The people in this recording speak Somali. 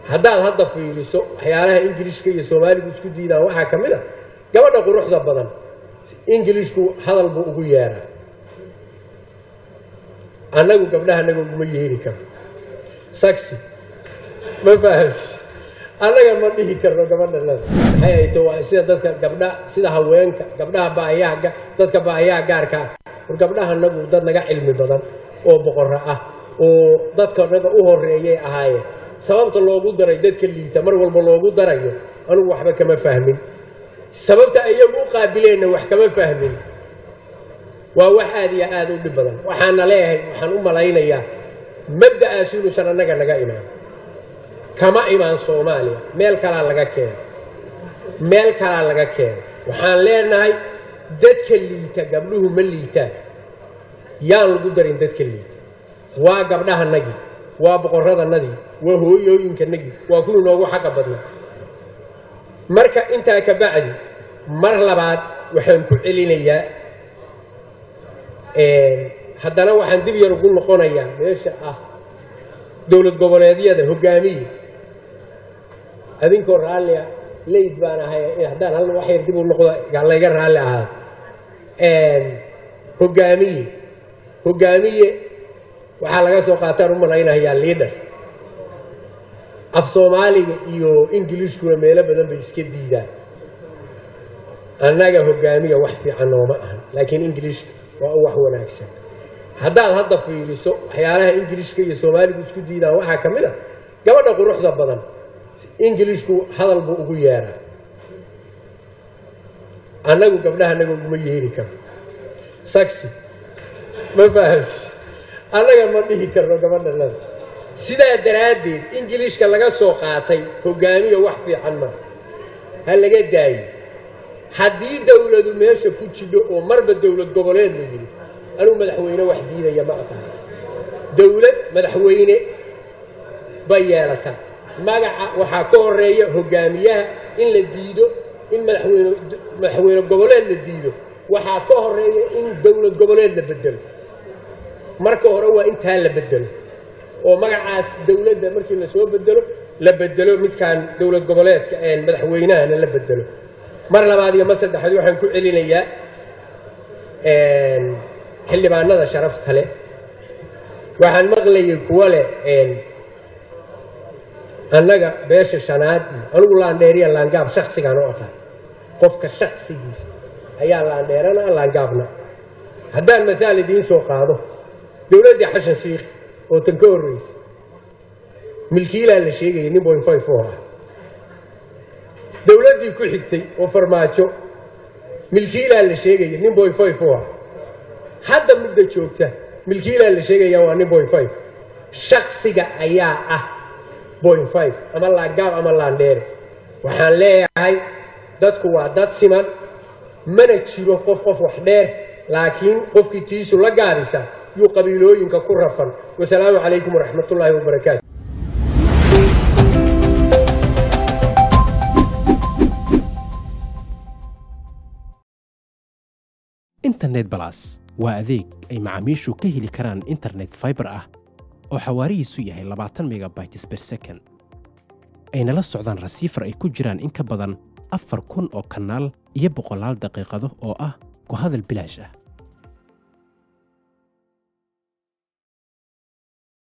haddaad hadda fiiriso waxyaalaha ingilishka iyo soomaaligu isku diidaan waxaa ka mid a gabadha quruxda badan ingilishku hadal buu ugu yeeraa annagu gabdhaha annaga uguma yeeri karno saxi ma fahamti annaga ma dhihi karno gabadhanada maxay hayto waa sida dadka gabdha sida haweenka gabdhaha baayaha dadka baayaha gaarka ah war gabdhaha annagu dad naga cilmi badan oo boqorro ah oo dadka naga u horeeyay ahaayeen sababta loogu daray dadka liita mar walba loogu darayo anugu waxba kama fahmin sababta ayagu u qaabileenna wax kama fahmin waa wax aad iyo aada u dhib badan waxaana leeyahay waxaan u malaynayaa mabda'aas inuusan annaga naga imaan kama imaan soomaaliya meel kalaa laga keena meel kalaa laga keena waxaan leenahay dadka liita gabdhuhu ma liitaan yaan lagu darin dadka liita waa gabdhahanagii waa boqorradanadii waa hooyooyinkanagii waa kuwii noogu xaqa badnaa marka intaa ka bacdi mar labaad waxaan ku celinayaa haddana waxaan dib yar ugu noqonayaa meesha ah dowlad goboleedyada hogaamiye adinkoo raallia leyd baan ahay haddaan hal wax yar dib u noqdo layga raalli ahaado hogaamiye hogaamiye waxaa laga soo qaataan u malaynayaa liidhar af soomaaliga iyo ingilishkuna meelo badan bay iska diidaan annaga hogaamiya wax fiican nooma ahan laakiin ingilishka waa u wax wanaagsan haddaad hadda fiiriso waxyaalaha ingilishka iyo soomaaligu isku diidaan waxaa ka mid a gabadha quruxda badan ingilishku hadal buu ugu yeeraa annagu gabdhaha annaga uguma yeeri karno saxi ma fahamti annaga ma dhihi karno gabadhanada sidaa daraaddeed ingilishka laga soo qaatay hogaamiya wax fiican ma ha laga daayo haddii dowladu meesha ku jidho oo marba dowlad goboleed la yidhi anugu madaxweyne wax diidaya ma aqaan dowlad madaxweyne bay yeelataa magaca waxaa ka horeeya hogaamiyaha in la diido in madaxweyne madaxweyne goboleed la diido waxaa ka horeeya in dowlad goboleed la bedelo marka hore waa intaa la bedelo oo magacaas dowladda markii lasoo bedelo la bedelo midkaan dowlad goboleedka madaxweynahana la bedelo mar labaad iyo mar saddexaad waxaan ku celinayaa xildhibaanada sharafta leh waxaan maqlayay kuwo leh annaga beesha shanaad anigu laandheeriya laangaab shaksigaan u aqaan qofka shaksigiisa ayaa laandheerana laangaabna haddaan masaal idiin soo qaado dowladdii xashan shiikh oo tan ka horreysay milkiilaa la sheegayay nin boin five oo ah dowladdii ku xigtay oo farmaajo milkiilaa la sheegaya nin boin five oo ah hadda midda joogta milkiilaa la sheegaya waa nin boin five shaksiga ayaa ah boin five ama laangaab ama laandheere waxaan leeyahay dadku waa dad siman mana jiro qof qof wax dheer laakiin qofkii tiisu la gaabisa yuu qabiilooyinka ku rafan wasalaamu calaykum waraxmat ullaahi wabarakaatu internet balas waa adeeg ay macaamiishu ka heli karaan internet fiber ah oo xawaarihiisu yahay labaatan megabytes per second ayna la socdaan rasiifar ay ku jiraan in ka badan afar kun oo kanaal iyo boqolaal daqiiqado oo ah ku hadal bilaash ah